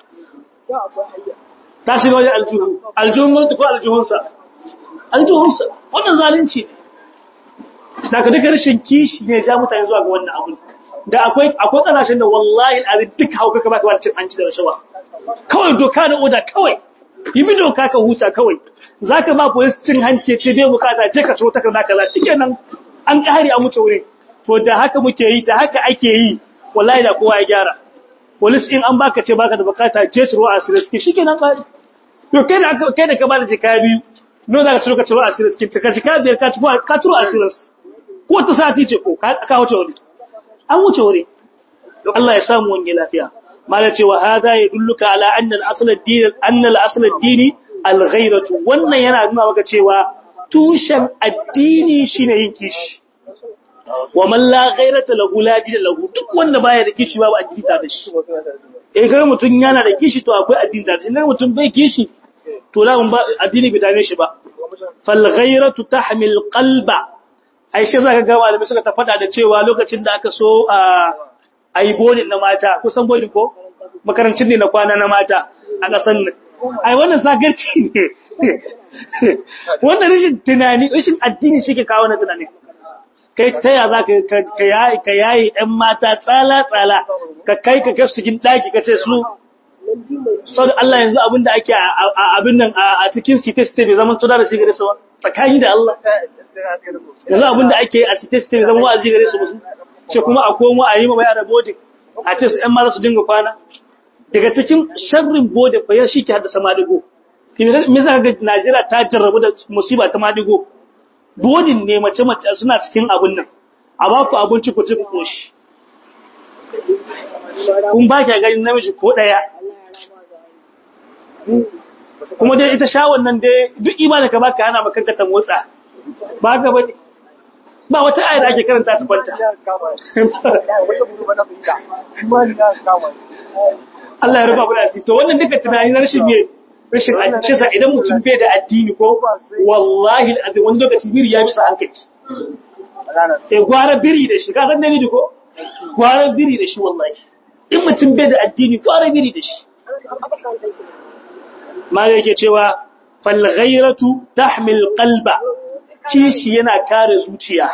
ta shiga wajen aljuhu aljuhun mulki ko aljuhunsa aljuhunsa wannan zalunci ne da ka duka rashin kishi ne ja mutane zuwa ga wannan abun da akwai akwai kasashen da wallahi alazim duk hauka ka baka cin hanci da rashawa kawai doka da oda kawai yi bi doka ka huta kawai zaka ba police cin hanci ce bai bukata je ka so takarda kaza shikenan an kare a mutu wuri to da haka muke yi da haka ake yi wallahi da kowa ya gyara police in an baka ce baka da bukata je ciro a siriski shikenan kare to kai da kai da ka bada jika biyu no da ka ciro ka ciro a siriski ka jika biyar ka ciro ka ciro a siris ko ta sati ce ko ka wuce wuri an wuce wuri Allah ya samu wani lafiya mala ce wa hada ya dulluka ala anna al-asl ad-din anna al-asl ad-din al-ghayratu wannan yana nuna maka cewa tushen addini shine yin kishi wa man la ghayrata lahu la dina lahu duk wanda baya da kishi babu addini da shi eh kai mutun yana da kishi to akwai addini da shi idan mutun bai kishi to la ba addini bai dame shi ba fal ghayratu tahmil qalba ai shi zaka ga malamai suka ta fada da cewa lokacin da aka so a ai bodin na mata kusan bodin ko makarancin ne na kwana na mata a kasan nan ai wannan sagarci ne wannan rashin tunani rashin addini shi ke kawo na tunani kai ta ya za ka yayi ɗan mata tsala-tsala ka kai ka gasu cikin ɗaki ka ce su sau da Allah yanzu abinda ake abin nan a cikin site-site bai zama tuna da shi gare su ba tsakani da Allah yanzu abinda ake a site-site bai zama wa'azi gare su ba ce kuma a komo a yi ma yara bodin a ce su ‘yan mata su dinga kwana daga cikin sharrin bodin bayan shi ke haddasa madigo me yasa ga Najeriya ta jarrabu da musiba ta madigo bodin ne mace mace suna cikin abin nan a ba ku abinci ku ci ku koshi kun ba ki ganin namiji ko daya kuma dai ita shawon nan dai duk imanin ka baka ana makanka ta motsa ba ka bane ba wata ayar da ake karanta ta kwanta Allah ya rufa mana to wannan duka tunani na rashin me rashin addini sa idan mutum bai da addini ko wallahi alazim wani lokaci biri ya bisa hankali sai gwara biri da shi ka san ne ko gwara biri da shi wallahi in mutum bai da addini gwara biri da shi ma yake cewa fal ghayratu tahmil qalba kishi yana kare zuciya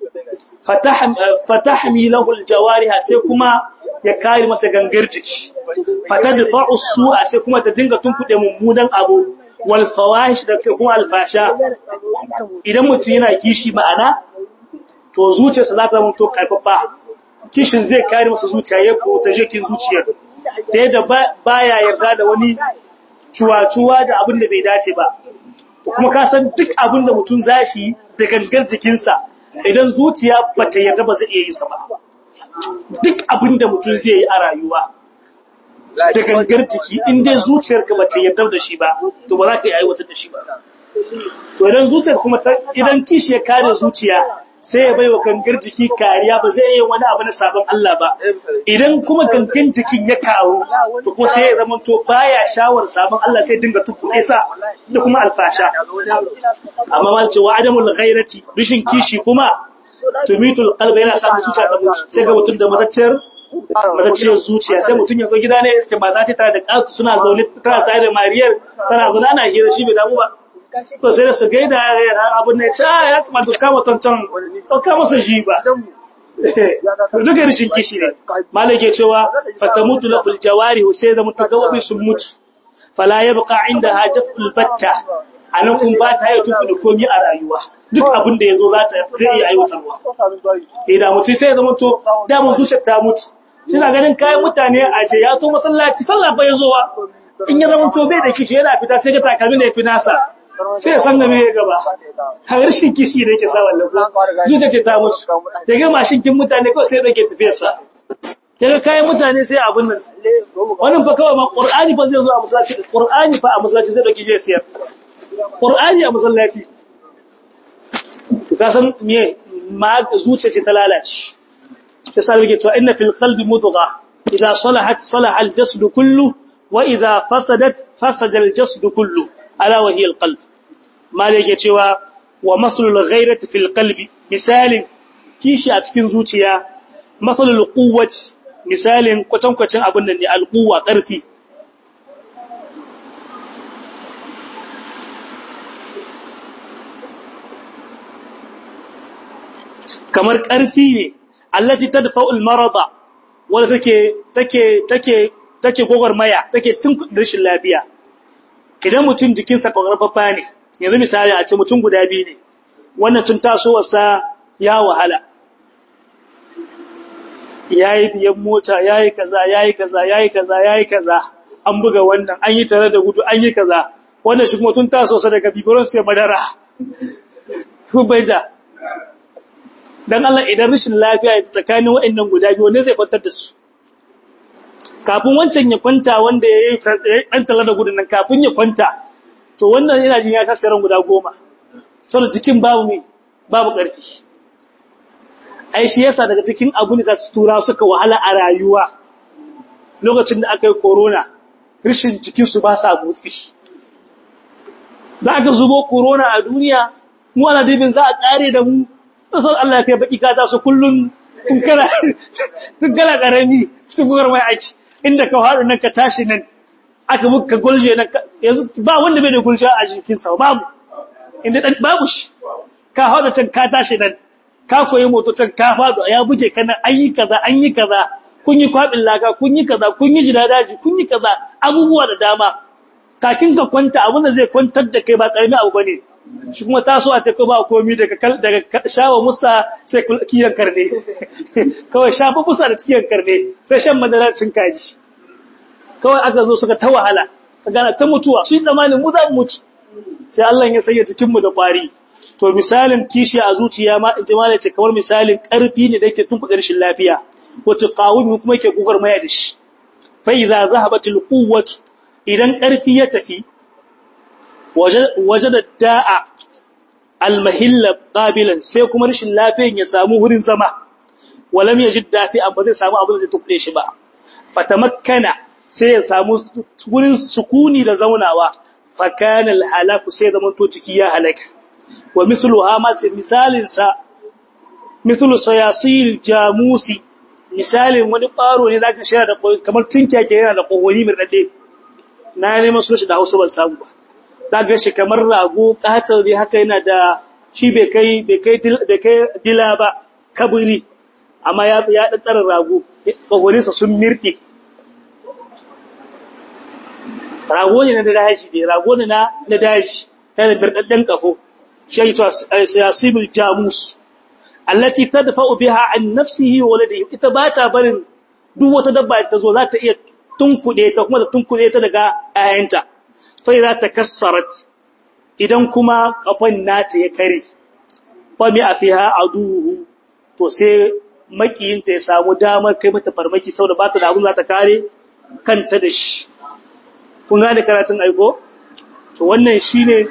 fatahmi lahu aljawariha sai kuma ya kare masa gangar jiki fatadfa'u su'a sai kuma ta dinga tunkuɗe mummunan abu wal fawahish da kuma alfasha idan mutum yana kishi ma'ana to zuciyarsa za ta zama to karfafa kishin zai kare masa zuciya ya fita jikin zuciyar ta yadda baya yarda da wani cuwa-cuwa da abin da bai dace ba kuma ka san duk abin da mutum zashi da gangar jikinsa idan zuciya bata yarda ba zai iya yi sa ba duk abin da mutum zai yi a rayuwa da gangar jiki in dai zuciyarka ba ta yarda da shi ba to ba za ka yi aiwatar da shi ba to idan zuciyar kuma idan kishi ya kare zuciya sai ya bai wa gangar jiki kariya ba zai yi wani abu na sabon Allah ba idan kuma gangan jikin ya kawo to kuma sai ya zama to baya shawar sabon Allah sai dinga tukkuɗe sa da kuma alfasha amma man ce wa adamul ghairati rishin kishi kuma tumitul qalbi yana sa zuciya ta mutu sai ga mutum da matacciyar matacciyar zuciya sai mutum ya zo gida ne iske ba za ta tare da ƙatu suna zaune tana tare da mariyar tana zaune ana hira shi bai damu ba to sai da su gaida abin ne ta ya kamata su kama tantan ɗauka masa shi ba duka rashin kishi ne malai ke cewa fatamutu la fil jawari sai da mutu gawabi sun mutu fala yabqa inda hadatul batta anan kun ba ta yi tuku da komi a rayuwa duk abin da yazo za ta zai iya aiwatarwa idan mutu sai ya zama to da mun zuciyar ta mutu kina ganin kayan mutane a je ya to masallaci sallah bai zowa in ya zama to bai da kishi yana fita sai ga takalmin da ya fi nasa sai ya san da me ya gaba har rashin kishi da yake sa wallan zuciya ce ta mutu ya ga mashin kin mutane kawai sai yake tafiyar sa kaga kayan mutane sai abun nan wannan fa kawai ma qur'ani fa zai zo a masallaci qur'ani fa a masallaci zai dauke je siyar qur'ani a masallaci ka san me ma zuciya ce ta lalace يسأل لك وإن في القلب مضغة إذا صلحت صلح الجسد كله وإذا فسدت فسد الجسد كله ألا وهي القلب ما لك يتوى ومثل الغيرة في القلب مثال كيشي أتكين زوتيا مثل القوة مثال كتن كتن أبنني القوة قرفي kamar ƙarfi ne allati tadfa'u al-marada wanda take take take take gogormaya take tun rashin lafiya idan mutum jikinsa kokarfafa ne yanzu misali a ce mutum guda biyu ne wannan tun tasowarsa ya wahala yayi biyan mota yayi kaza yayi kaza yayi kaza yayi kaza an buga wannan an yi tare da gudu an yi kaza wannan shi kuma tun tasowarsa daga bibiron sai madara to bai da dan Allah idan rashin lafiya tsakanin waɗannan guda biyu ne zai kwantar da su kafin wancan ya kwanta wanda ya yi ɗan tala da gudun nan kafin ya kwanta to wannan yana jin ya tashi ran guda goma saboda jikin babu mai babu ƙarfi ai shi yasa daga cikin abu da su tura suka wahala a rayuwa lokacin da aka yi corona rishin jikinsu ba sa motsi da aka zubo corona a duniya mu ana dibin za a ƙare da mu sai Allah ya kai baki ka su kullun tun kana tun kana karami cikin gugar mai aiki inda ka haɗu nan ka tashi nan aka muka gulje nan yanzu ba wanda bai da gulje a jikin sa babu inda dan babu shi ka haɗu can ka tashi nan ka koyi moto can ka faɗo ya buge kana an yi kaza an yi kaza kun yi kwabin laka kun yi kaza kun yi jidadaji kun yi kaza abubuwa da dama kakin ka kwanta abin da zai kwantar da kai ba ƙarami abu bane shi kuma taso a tafi ba komi daga daga shawa musa sai kiyan karne kawai shafa musa da kiyan karne sai shan madara cin kaji kawai aka zo suka ta wahala ka gana ta mutuwa su yi tsammanin mu za mu mutu sai Allah ya sanya cikin mu da kwari to misalin kishi a zuciya ma in jama'a ce kamar misalin karfi ne da yake tunkuɗa rashin lafiya wato qawumi kuma yake gugar maya da shi fa idza zahabatil quwwatu idan karfi ya tafi wajada da'a almahilla qabilan sai kuma rashin lafiyan ya samu wurin zama walam yajid dafi amma zai samu abin da zai tukure shi ba fatamakkana sai ya samu wurin sukuni da zaunawa fakana alhalaku sai zaman to ciki ya halaka wa misluha ma ce misalin sa mislu sayasil jamusi misalin wani baro ne zaka shira da kamar tinkiya ke yana da kohori mai dade na neman su shi da Hausa ban samu ba ga shi kamar rago katar dai haka yana da shi bai kai bai kai bai kai dila ba kaburi amma ya ya daddara rago kahorinsa sun mirke rago ne na daji ne rago ne na na daji yana birdadden kafo shi to siyasibul jamus allati tadfa'u biha an nafsihi wa waladihi ita ba ta barin duk wata dabba ta zo za ta iya tunkuɗe ta kuma da tunkuɗe ta daga ayanta fai za ta kassarat idan kuma kafan nata ya kare fami a fiha a duhu to sai makiyinta ya samu damar kai mata farmaki sau da ba ta da abin za ta kare kanta da shi kun gane karatun aiko to wannan shi ne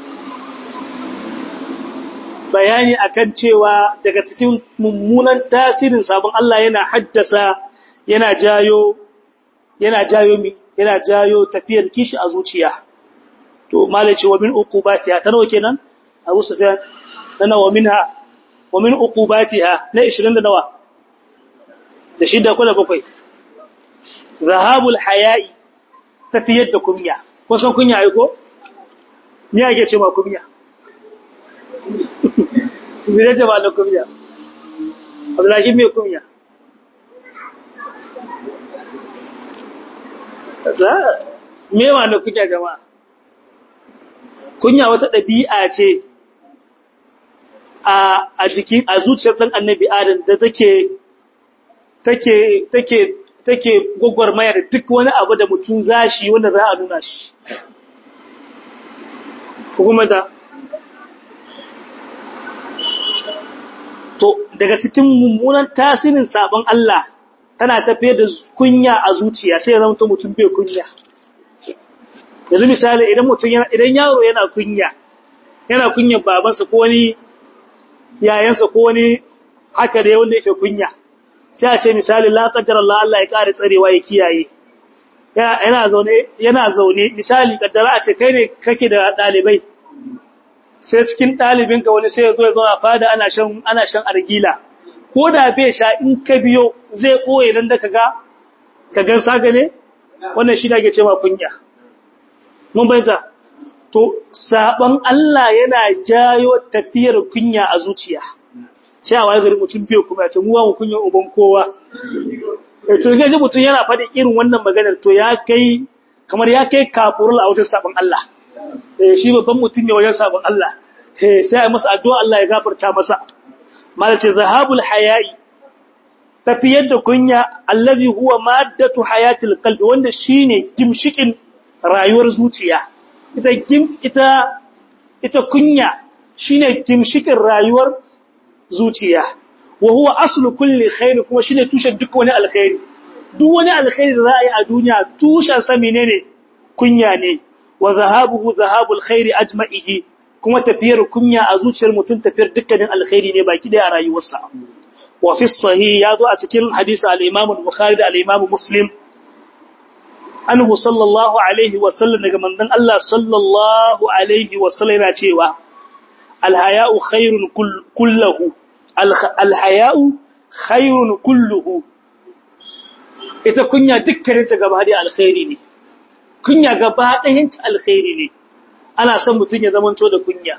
bayani akan cewa daga cikin mummunan tasirin sabon Allah yana haddasa yana jayo yana jayo mi yana jayo tafiyar kishi a zuciya to malaci wa min uqubatiha ta nawa kenan Abu Sufyan na wa minha wa min uqubatiha na 20 da nawa da shida ko da bakwai zahabul haya'i tafiyar da kunya ko san kunya ai ko me yake ce ma kunya me ne ba da kunya Abdullahi me kunya za me ma da kunya jama'a kunya wata ɗabi'a ce a a jikin a zuciyar ɗan annabi adam da take take take take gwagwarmaya da duk wani abu da mutum zashi wanda za a nuna shi kuma da to daga cikin mummunan tasirin sabon Allah tana tafiye da kunya a zuciya sai ya zama mutum bai kunya yanzu misali idan mutum yana idan yaro yana kunya yana kunyan babansa ko wani yayansa ko wani haka da wanda yake kunya sai a ce misali la qaddara Allah Allah ya kare tsarewa ya kiyaye yana zaune yana zaune misali kaddara a ce kai ne kake da dalibai sai cikin dalibinka wani sai ya zo ya zo a fada ana shan ana shan argila ko da bai sha in ka biyo zai koye dan da kaga kagan saga ne wannan shi da ke cewa kunya mun bayyana to saban Allah yana jayo tafiyar kunya a zuciya sai a waye gari mutum biyo kuma ta muwa mu kunya uban kowa eh to ga mutum yana faɗin irin wannan maganar to ya kai kamar ya kai kafurul a wajen saban Allah eh shi babban mutum ne wajen saban Allah eh sai a masa addu'a Allah ya gafarta masa malace zahabul haya'i tafiyar da kunya allazi huwa maddatu hayatil qalbi wanda shine gimshikin rayuwar zuciya ita gim ita ita kunya shine gimshikin rayuwar zuciya wa huwa aslu kulli khair kuma shine tushen duk wani alkhairi duk wani alkhairi da za a yi a duniya tushen sa menene kunya ne wa zahabuhu zahabul khairi ajma'ihi kuma tafiyar kunya a zuciyar mutum tafiyar dukkanin alkhairi ne baki daya a rayuwarsa wa fi sahih ya zo a cikin hadisi al-Imam al-Bukhari da al-Imam Muslim anhu sallallahu alaihi wa sallam daga manzon Allah sallallahu alaihi wa sallam yana cewa al-haya'u khairun kulluhu al-haya'u khairun kulluhu ita kunya dukkanin ta gaba da alkhairi ne kunya gaba ɗayan ta alkhairi ne ana son mutum ya zamanto da kunya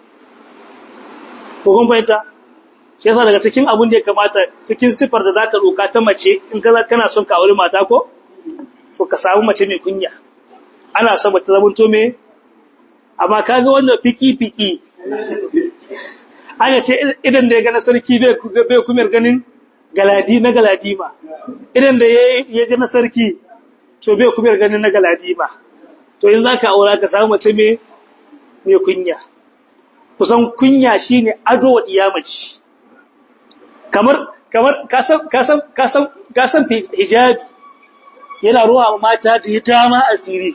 ko kun fahimta shi yasa daga cikin abin da ya kamata cikin sifar da zaka roka ta mace in ka kana son ka aure mata ko to ka samu mace mai kunya ana son mace zamanto me amma kaga wannan fiki fiki ana ce idan da ya ga na sarki bai bai kumar ganin galadi na galadima idan da ya ga na sarki to bai kumar ganin na galadima to in za ka aura ka samu mace mai kunya kusan kunya shi ne ado wa ɗiyamaci kamar kamar kasan hijabi yana ruwa wa mata da ya dama asiri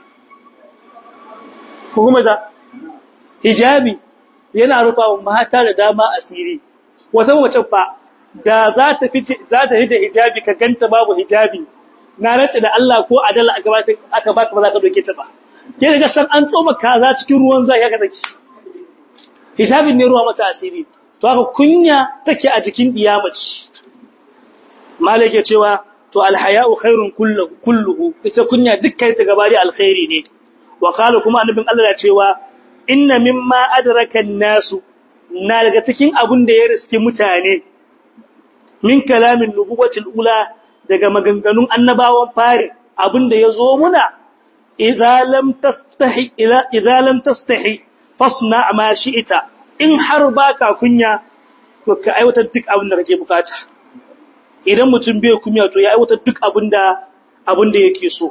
kuma da hijabi yana rufa wa mata da dama asiri wata mace fa da za ta fi za ta hida hijabi ka ganta babu hijabi na rantsa da Allah ko adala aka ba aka baka ba za ka doke ta ba ke daga san an tsoma kaza cikin ruwan zai haka take hijabin ne ruwa mata asiri to haka kunya take a jikin diyamaci malike cewa to alhaya'u khairun kulluhu kulluhu ita kunya dukkan ta gabari alkhairi ne wa qala kuma annabin Allah ya cewa inna mimma adraka an-nasu na daga cikin abun da ya riski mutane min kalamin nubuwatil ula daga maganganun annabawan fari abin da ya zo muna idza lam tastahi ila idza lam tastahi fasna ma shi'ita in har baka kunya to ka aiwatar duk abin da kake bukata idan mutum bai kunya to ya aiwatar duk abin da abin da yake so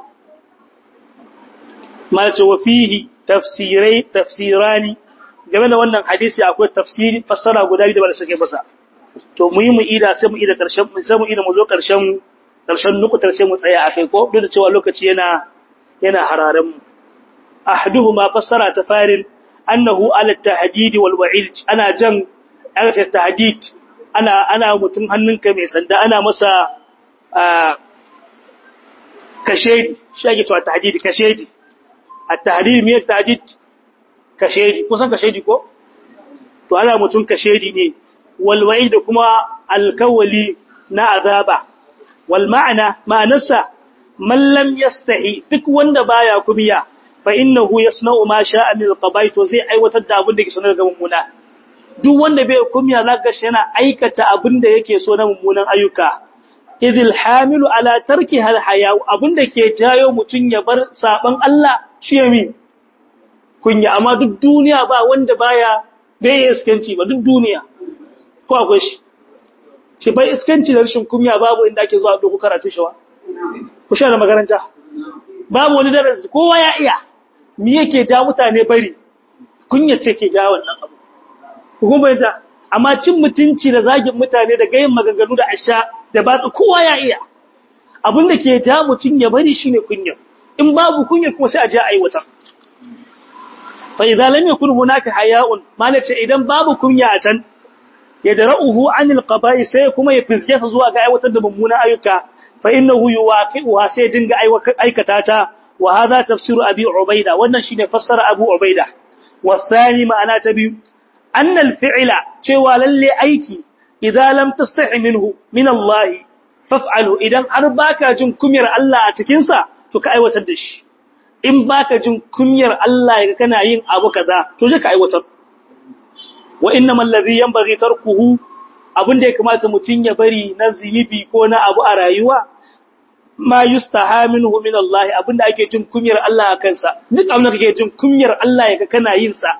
malace wa fihi tafsirai tafsirani game da wannan hadisi akwai tafsiri fassara guda biyu da ba suke masa to mu yi mu ida sai mu ida karshen sai mu ida mu zo karshen karshen nukutar sai mu tsaya akai ko duk da cewa lokaci yana yana hararen mu ahduhuma fassara ta farin annahu ala tahdid wal wa'id ana jan ala tahdid ana ana mutun hannunka mai sanda ana masa kashedi shi ake cewa tahdid kashedi at-tahdid me tahdid kashedi kusan kashedi ko to ana mutun kashedi ne wal wa'id kuma alkawali na azaba wal ma'ana ma'anarsa man lam yastahi duk wanda baya kumiya fa innahu yasna'u ma sha'a min al-qaba'i to zai aiwatar da abin da yake so na mummuna duk wanda bai kumiya zaka shi yana aikata abin da yake so na mummunan ayyuka idil hamilu ala tarki hal haya abin da ke jayo mutun ya bar saban Allah shi yami kunya amma duk duniya ba wanda baya bai iskanci ba duk duniya ko akwai shi shi bai iskanci da rashin kunya babu inda ake zuwa doko karatu shawa ku sha da makaranta babu wani darasi kowa ya iya me yake ja mutane bari kunya ce ke ja wannan abu ku bayyana amma cin mutunci da zagin mutane da gayin maganganu da asha da batsa kowa ya iya abin da ke ja mutun ya bari shine kunya in babu kunya kuma sai a je aiwata fa idza lam yakun hunaka haya'un malace idan babu kunya a can yadra'uhu 'anil qaba'i sai kuma ya fizge ta zuwa ga aiwatar da mummunan ayyuka fa innahu yuwaqi'uha sai dinga aikata ta wa hadha tafsiru abi ubaida wannan shine fassara abu ubaida wa thani ma'ana ta biyu anna al-fi'la cewa lalle aiki idan lam tastahi minhu min Allah faf'alu idan har baka jin kumyar Allah a cikin sa to ka aiwatar da shi in baka jin kumyar Allah yaga kana yin abu kaza to je ka aiwatar wa innamal ladhi yanbaghi tarkuhu abinda ya kamata mutun ya bari na zinubi ko na abu a rayuwa ma yustaha minhu min Allah abinda ake jin kumyar Allah a kansa duk abin da kake jin kumyar Allah yaga kana yin sa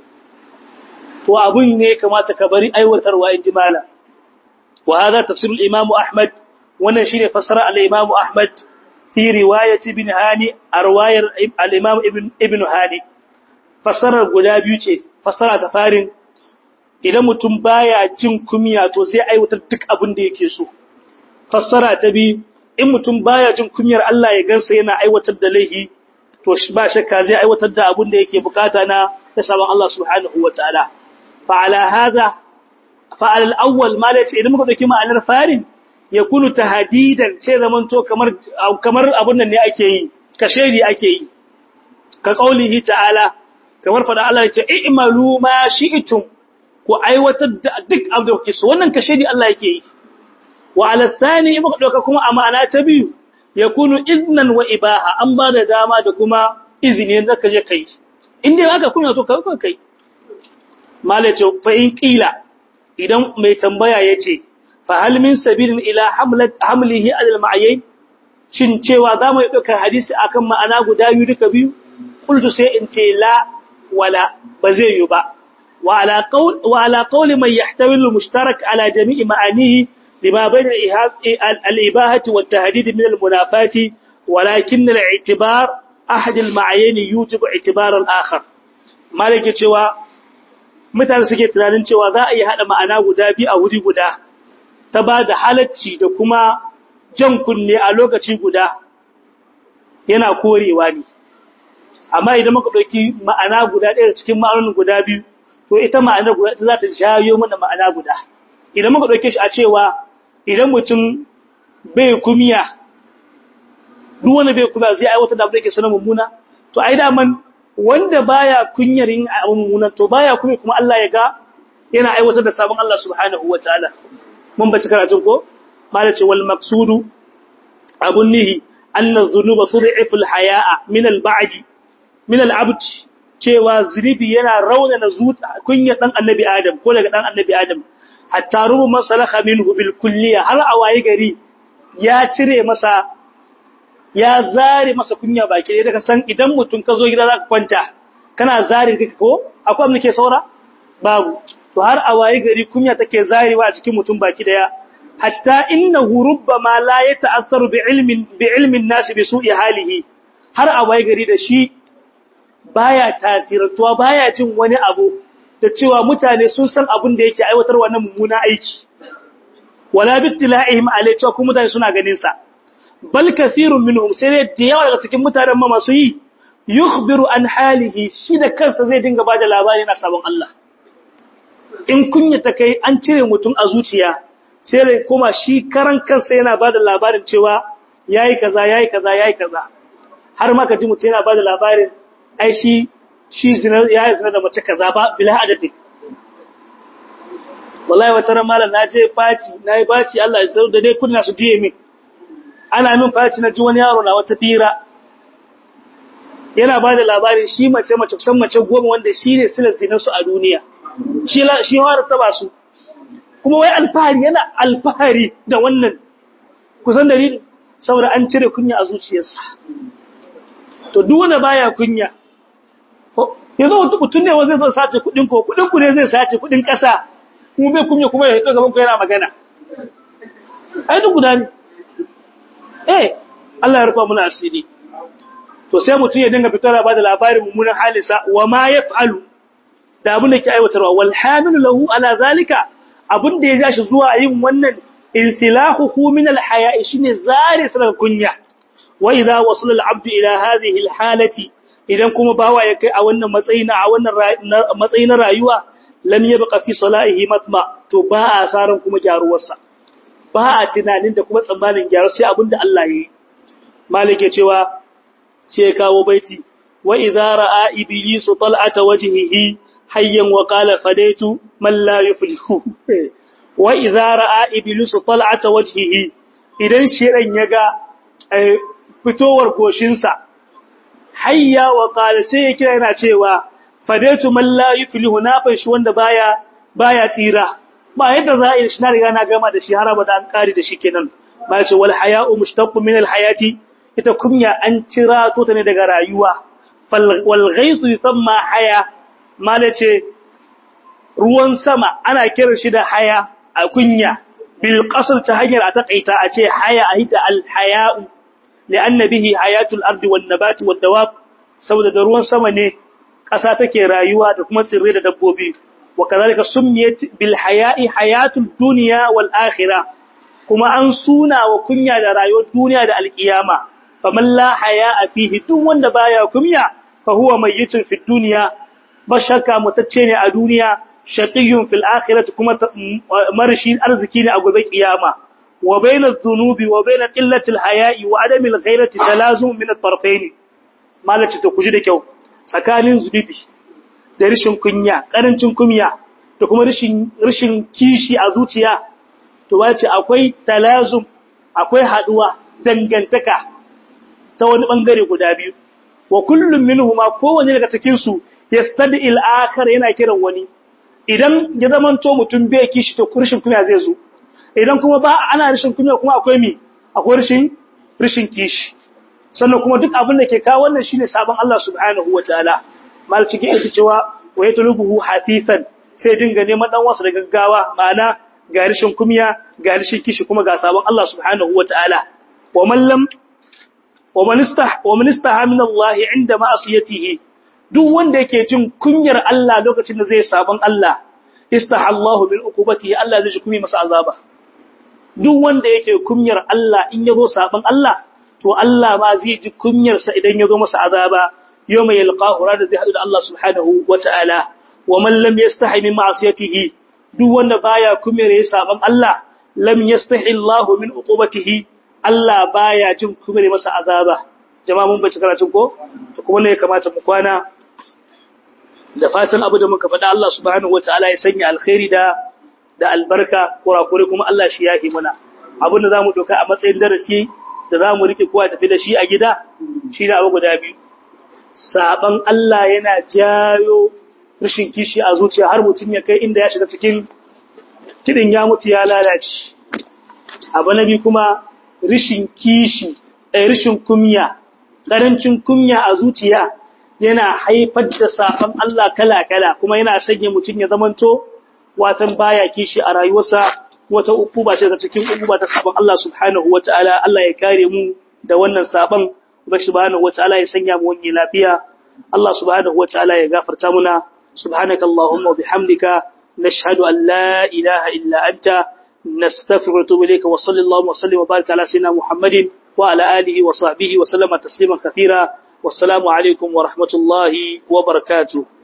to abun ne kamata ka bari aiwatarwa in jimala wa hada tafsir al-imam Ahmad wannan shine fasara al-imam Ahmad fi riwayat ibn Hani arwayar al-imam ibn ibn Hani fasarar guda biyu ce fasara ta farin idan mutum baya jin kumiya to sai aiwatar duk abin da yake so fassara ta bi in mutum baya jin kumiyar Allah ya gansa yana aiwatar da laihi to ba shakka zai aiwatar da abin da yake bukata na da sabon Allah subhanahu wataala fa ala hadha fa al awwal ma lace idan muka dauki ma'anar farin yakunu tahdidan sai zamanto kamar kamar abun nan ne ake yi kashedi ake yi ka kaulihi ta'ala kamar fada Allah yace i'malu ma shi'tum ku aiwatar da duk abin da kuke so wannan kashedi Allah yake yi wa ala thani muka dauka kuma a ma'ana ta biyu yakunu iznan wa ibaha an ba da dama da kuma izini da kaje kai in dai aka kuna so ka kai malace fa in qila idan mai tambaya yace fa hal min sabilin ila hamlat hamlihi al ma'ayin shin cewa za mu dauka hadisi akan ma'ana guda biyu duka biyu qultu sai in ce la wala ba zai yi ba wa ala qawl wa ala qawl man yahtamilu mushtarak ala jami'i ma'anihi lima bayna al ibahati wat tahdid min al munafati walakin al i'tibar ahad al ma'ayin yujibu i'tibar al akhar malike cewa mutane suke tunanin cewa za a yi hada ma'ana guda biyu a wuri guda ta ba da halacci da kuma jan kunne a lokaci guda yana korewa ne amma idan muka ɗauki ma'ana guda ɗaya cikin ma'anonin guda biyu to ita ma'ana guda ita za ta jayo mana ma'ana guda idan muka ɗauke shi a cewa idan mutum bai kumiya duk wanda bai kumiya zai aiwatar da abin da yake sanar mummuna to ai daman wanda baya kunyar yin abin mummuna to baya kunya kuma Allah ya ga yana aiwatar da sabon Allah subhanahu wataala mun bace karatun ko malace wal maqsudu abun nihi anna dhunuba tud'ifu al haya'a min al ba'di min al abd cewa zunubi yana raunana zuta kunya dan annabi adam ko daga dan annabi adam hatta rubu masalakha minhu bil kulliya har awayi gari ya cire masa ya zare masa kunya baki daga san idan mutun ka zo gida zaka kwanta kana zarin kika ko akwai abin da ke saura babu to har awayi gari kunya take zarewa a cikin mutum baki daya hatta innahu rubbama la yata'assaru bi ilmin bi ilmin nas bi su'i halihi har awayi gari da shi baya tasirantuwa baya jin wani abu da cewa mutane sun san abin da yake aiwatar wannan mummuna aiki wala bittila'ihim alai cewa kuma mutane suna ganin sa bal kathirun minhum sai da yawa daga cikin mutanen ma masu yi yukhbiru an halihi shi da kansa zai dinga bada labari na sabon Allah in kunya ta kai an cire mutum a zuciya sai rai kuma shi karan kansa yana bada labarin cewa yayi kaza yayi kaza yayi kaza har ma ka ji mutum yana bada labarin ai shi shi zina yayi zina da mace kaza ba bila adadin wallahi wata ran malam naje faci nayi baci Allah ya sauda dai kunna su diye min ana min faci na ji wani yaro na wata fira yana bada labarin shi mace mace kusan mace goma wanda shine silar zinar su a duniya shi shi har taba su kuma wai alfahari yana alfahari da wannan kusan dalilin saboda an cire kunya a zuciyarsa to duk wanda baya kunya yanzu mutum ne wanda zai sace kudin ko kudin ku ne zai sace kudin kasa kuma bai kunya kuma ya hito gaban ku yana magana ai duk guda ne eh Allah ya rufa muna asiri to sai mutum ya dinga fitar ba da labarin mummunan halisa wa ma yaf'alu da abin da ke aiwatarwa wal hamilu lahu ala zalika abin da ya ja shi zuwa yin wannan insilahuhu min al haya'i shine zare sa kunya wa idha wasala al abdu ila hadhihi al halati idan kuma bawa ya kai a wannan matsayi na a wannan matsayi na rayuwa lam yabqa fi salahihi matma to ba a saran kuma gyaruwarsa ba a tunanin da kuma tsammanin gyaru sai abin da Allah ya yi malike cewa sai kawo baiti wa idza ra'a iblisu tal'ata wajhihi hayyan wa qala fadaitu man la yuflihu wa idza ra'a iblisu tal'ata wajhihi idan shedan yaga fitowar goshinsa hayya wa qala sai ya kira yana cewa fadaitu man la yuflihu na fashi wanda baya baya tsira ba yadda za a yi shi na riga na gama da shi har abada an kare da shi kenan ba ce wal haya'u mushtaqqu min al hayati ita kunya an cira to ta ne daga rayuwa wal ghaythu yusamma haya mala ce ruwan sama ana kiran shi da haya a kunya bil qasr ta hanyar a takaita a ce haya a hita al haya'u li'anna bihi hayatul ardi wan nabati wad dawab saboda da ruwan sama ne ƙasa take rayuwa da kuma tsirrai da dabbobi wa kazalika summiyat bil haya'i hayatul dunya wal akhirah kuma an suna wa kunya da rayuwar duniya da alkiyama faman la haya'a fihi duk wanda baya kunya fa huwa mayyitun fid dunya ba shakka mutacce ne a duniya shaqiyyun fil akhirati kuma marshi arziki ne a gobe kiyama wa bayna dhunubi wa bayna qillati al haya'i wa adami al ghairati talazum min al tarfayn malaci to kuji da kyau tsakanin zunubi da rishin kunya karancin kunya da kuma rishin rishin kishi a zuciya to wace akwai talazum akwai haduwa dangantaka ta wani bangare guda biyu wa kullum minhuma kowanne daga cikin su yastadi al-akhar yana kiran wani idan ya zamanto mutum bai kishi to rishin kunya zai zo idan kuma ba ana rishin kunya kuma akwai mi akwai rishin rishin kishi sannan kuma duk abin da ke kawo wannan shine sabon Allah subhanahu wataala mal cikin yake cewa wa yatlubuhu hafifan sai dinga neman dan wasa da gaggawa ma'ana ga rishin kunya ga rishin kishi kuma ga sabon Allah subhanahu wataala wa man lam wa man istah wa man istaha min Allah inda ma'asiyatihi duk wanda yake jin kunyar Allah lokacin da zai sabon Allah istaha Allah min uqubatihi Allah zai kuma masa azaba duk wanda yake kunyar Allah in yazo sabon Allah to Allah ma zai ji kunyar sa idan yazo masa azaba yawma yalqahu rada zai hadu da Allah subhanahu wata'ala wa man lam yastahi min ma'asiyatihi duk wanda baya kunyar ya sabon Allah lam yastahi Allah min uqubatihi Allah baya jin kunyar masa azaba jama'a mun bace karatun ko to kuma ne ya kamata mu kwana da fatan abu da muka faɗa Allah subhanahu wataala ya sanya alkhairi da da albarka kurakure kuma Allah shi yahi muna abin da zamu doka a matsayin darasi da zamu rike kowa tafi da shi a gida shi da abu guda biyu saban Allah yana jayo rashin kishi a zuciya har mutum ya kai inda ya shiga cikin kidin ya mutu ya lalace abu na biyu kuma rashin kishi eh rashin kunya karancin kunya a zuciya yana haifar da safan Allah kala-kala kuma yana sanya mutum ya zamanto watan baya kishi a rayuwarsa wata ukuba ce daga cikin ukuba ta saban Allah subhanahu wataala Allah ya kare mu da wannan saban ba subhanahu wataala ya sanya mu wani lafiya Allah subhanahu wataala ya gafarta muna subhanakallahumma wa bihamdika nashhadu an la ilaha illa anta nastaghfiruka wa atubu ilayka wa sallallahu wa sallim wa baraka ala sayyidina Muhammadin wa ala alihi wa sahbihi wa sallama tasliman kathira والسلام عليكم ورحمة الله وبركاته